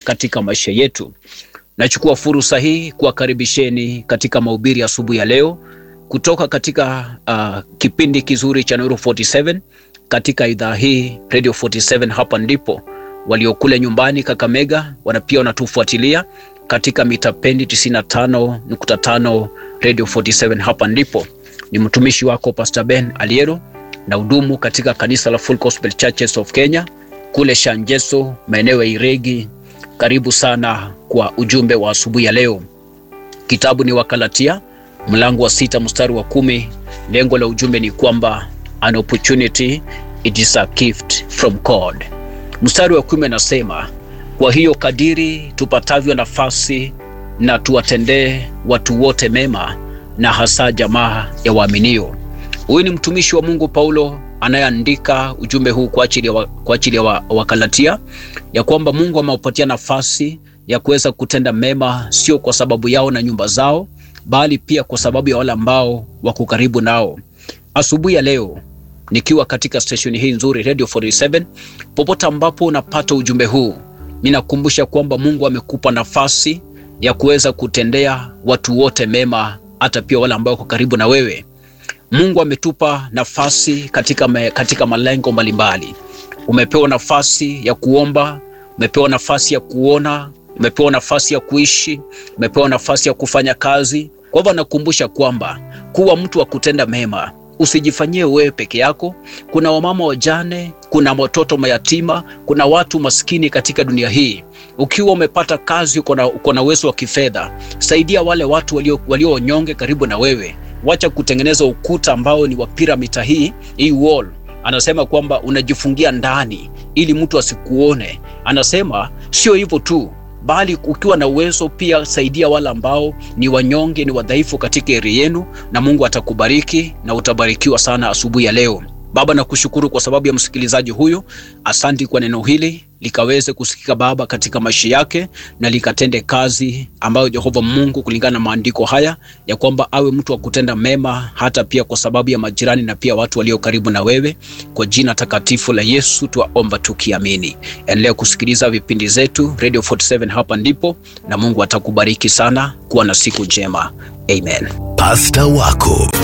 katika maisha yetu. Nachukua fursa hii kuwakaribisheni katika mahubiri asubuhi ya leo kutoka katika uh, kipindi kizuri cha Nuru 47 katika idhaa hii Radio 47. Hapa ndipo waliokule nyumbani Kakamega wana pia wanatufuatilia katika mita pendi 95.5 Radio 47. Hapa ndipo ni mtumishi wako Pastor Ben Aliero na hudumu katika kanisa la Full Gospel Churches of Kenya kule Shanjeso, maeneo ya Iregi. Karibu sana kwa ujumbe wa asubuhi ya leo. Kitabu ni Wakalatia mlango wa sita mstari wa kumi. Lengo la ujumbe ni kwamba an opportunity it is a gift from God. Mstari wa kumi anasema, kwa hiyo kadiri tupatavyo nafasi na tuwatendee watu wote mema, na hasa jamaa ya waaminio. Huyu ni mtumishi wa Mungu Paulo anayeandika ujumbe huu kwa ajili ya, wa, kwa ajili ya wa, Wakalatia ya kwamba Mungu amewapatia nafasi ya kuweza kutenda mema, sio kwa sababu yao na nyumba zao, bali pia kwa sababu ya wale ambao wako karibu nao. Asubuhi ya leo nikiwa katika stesheni hii nzuri Radio 47, popote ambapo unapata ujumbe huu, ninakumbusha kwamba Mungu amekupa nafasi ya kuweza kutendea watu wote mema, hata pia wale ambao wako karibu na wewe. Mungu ametupa nafasi katika, me, katika malengo mbalimbali. Umepewa nafasi ya kuomba, umepewa nafasi ya kuona, umepewa nafasi ya kuishi, umepewa nafasi ya kufanya kazi. Kwa hivyo nakumbusha kwamba kuwa mtu wa kutenda mema usijifanyie wewe peke yako. Kuna wamama wajane, kuna watoto mayatima, kuna watu maskini katika dunia hii. Ukiwa umepata kazi, uko na uwezo wa kifedha, saidia wale watu walio, walio wanyonge karibu na wewe. Wacha kutengeneza ukuta ambao ni wa piramidi hii hii wall. Anasema kwamba unajifungia ndani ili mtu asikuone. Anasema sio hivyo tu, bali ukiwa na uwezo pia saidia wale ambao ni wanyonge, ni wadhaifu katika eri yenu, na Mungu atakubariki na utabarikiwa sana asubuhi ya leo. Baba, nakushukuru kwa sababu ya msikilizaji huyu. Asanti kwa neno hili likaweze kusikika Baba katika maisha yake na likatende kazi ambayo Jehova Mungu, kulingana na maandiko haya ya kwamba awe mtu wa kutenda mema, hata pia kwa sababu ya majirani na pia watu walio karibu na wewe. Kwa jina takatifu la Yesu tuwaomba tukiamini. Endelea kusikiliza vipindi zetu Radio 47, hapa ndipo, na Mungu atakubariki sana. Kuwa na siku njema, amen. Pasta wako